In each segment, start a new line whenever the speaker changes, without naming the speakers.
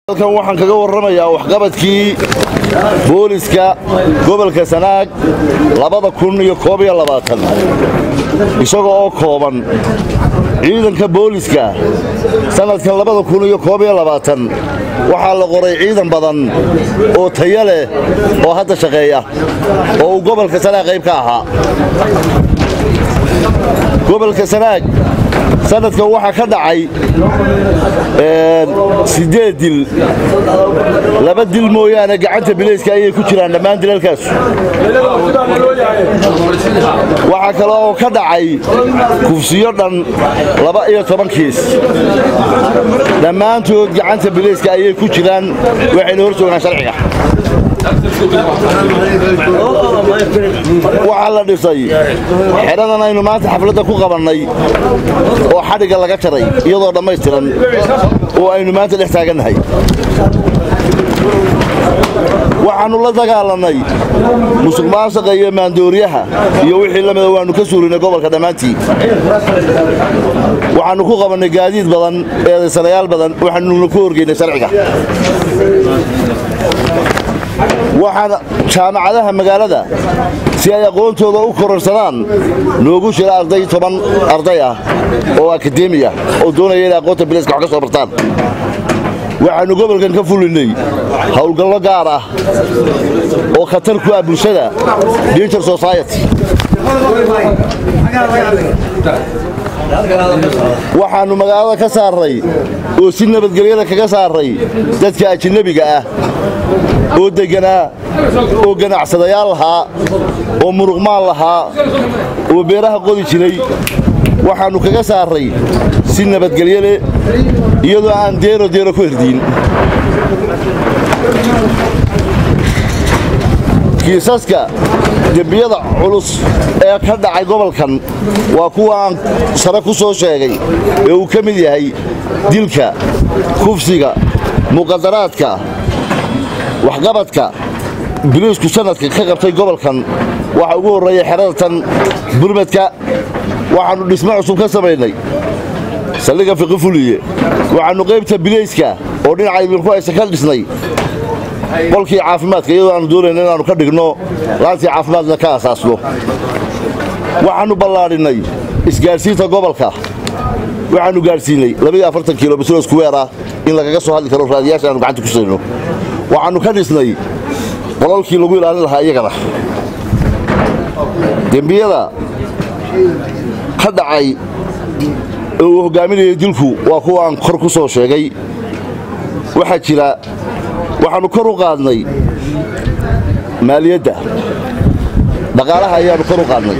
halkan waxaan kaga warramayaa waxqabadkii booliska gobolka sanaag labada kun iyo koob iyo labaatan isaga oo kooban ciidanka booliska sannadkan labada kun iyo koob iyo labaatan waxaa la qoray ciidan badan oo taya leh oo hadda shaqeeya oo uu gobolka sanaag qayb ka ahaa gobolka sanaag sanadkan waxaa ka dhacay siddeed dil laba dil mooyaane gacanta bilayska ayay ku jiraan dhammaan dilalkaas waxaa kale oo ka dhacay kufsiyo dhan laba iyo toban kiis dhammaantood gacanta bilayska ayay ku jiraan waxayna hor joogaan sharciga waxaa la dhisay xedhadan aynu maanta xafladda ku qabannay oo xadhigga laga jaray iyadoo dhammaystiran oo aynu maanta dhex taagannahay waxaannu la dagaalannay musuq maasuqa iyo maandooriyaha iyo wixii la mida waannu ka suulinay gobolka dhammaantii waxaannu ku qabannay gaadiid badan eedaysanayaal badan waxaanuna ku horgeynay sharciga waxaan jaamacadaha magaalada si ay aqoontooda u kororsadaan noogu jira arday toban arday ah oo akademiya oo doonaya inay aqoonta bilayska wax ka soo bartaan waxaannu gobolkan ka fulinnay howlgallo gaar ah oo khatar ku ah bulshada danger society waxaannu magaalada ka saarray oo si nabadgelyada kaga saarray dadka ajinabiga ah oo degganaa oo ganacsadayaal lahaa oo muruqmaal lahaa oo beeraha qodi jiray waxaannu kaga saarray si nabadgelyo leh iyadoo aan deero deero ku herdiin kiisaska dembiyada culus ee ka dhacay gobolkan waa kuwa aan sare ku soo sheegay ee uu ka mid yahay dilka kufsiga muqadaraadka waxqabadka biliisku sanadka ka qabtay gobolkan waxaa ugu horreeya xerada tan burmadka waxaannu dhismo cusub ka samaynay saldhigga fiqi fuliye waxaannu qaybta bilayska oo dhinaca idinku haysa ka dhisnay qolkii caafimaadka iyadoo aanu doonayna inaannu ka dhigno laantii caafimaadna ka asaasno waxaannu ballaadhinnay isgaadhsiinta gobolka waxaannu gaadhsiinay kilomitr iskuweer ah in lagaga soo hadli karo raadiyaasha aanu gacanta ku sayno waxaannu ka dhisnay qololkii lagu ilaalin lahaa iyagana dembiyada ka dhacay ee uu hoggaaminayay dilku waa kuwa aan kor ku soo sheegay waxaa jira waxaannu kor u qaadnay maaliyadda dhaqaalaha ayaannu kor u qaadnay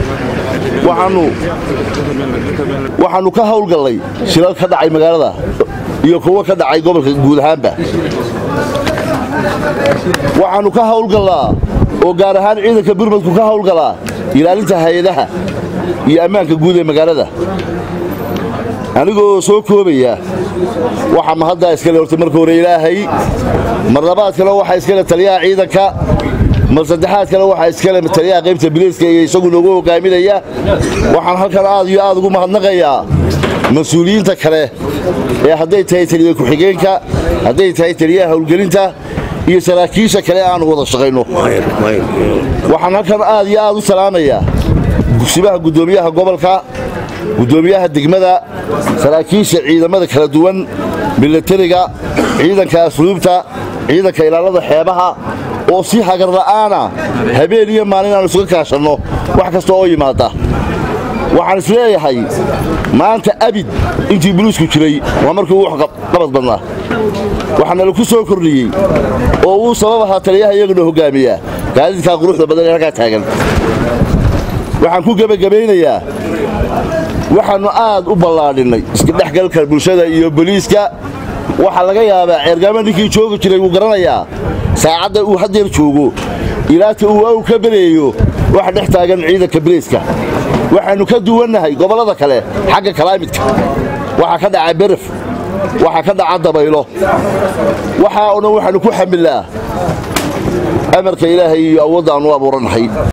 waxaannu ka hawlgallay shilal ka dhacay magaalada iyo kuwo ka dhacay gobolka guud ahaanba waxaannu ka hawlgallaa oo gaar ahaan ciidanka burmadku ka hawlgalaa ilaalinta hay-adaha iyo ammaanka guud ee magaalada anigoo soo koobaya waxa mahaddaa iskale horta marka hore ilaahay mar labaad kale waxaa iskale taliyaha ciidanka mar saddexaad kale waxaa iskale taliyaha qaybta biliiska iyo isagu noogu hogaaminaya waxaan halkan aad iyo aad ugu mahadnaqayaa mas-uuliyiinta kale ee hadday tahay taliya ku-xigeenka hadday tahay taliyaha howlgelinta iyo saraakiisha kale aanu wada shaqayno waxaan halkan aad iyo aad u salaamayaa gugsimaha guddoomiyaha gobolka guddoomiyaha degmada saraakiisha ciidamada kala duwan milatariga ciidanka asluubta ciidanka ilaalada xeebaha oo si hagarla'aana habeen iyo maalin aanu isuga kaashanno wax kasta oo yimaada waxaan isleeyahay maanta abid intii buluusku jiray waa markii ugu qabad badnaa waxaana laku soo kordhiyey oo uu sabab ahaa taliyaha iyaguna hoggaamiya gaadiidkaa quruxda badan ee halkaa taagan waxaan ku gebagabaynayaa waxaannu aad u ballaadhinnay iskadhexgalka bulshada iyo boliiska waxaa laga yaabaa ceergaama ninkii joogi jiray wuu garanayaa saacadda uu haddeer joogo ilaata uu aw ka beleeyo waxa dhex taagan ciidanka boliiska waxaannu ka duwannahay gobollada kale xagga kalaamidka waxaa ka dhaca beref waxaa ka dhaca dabaylo waxaa o dhan waxaannu ku xamilnaa amarka ilaahay iyo awoodda aannu abuurannahay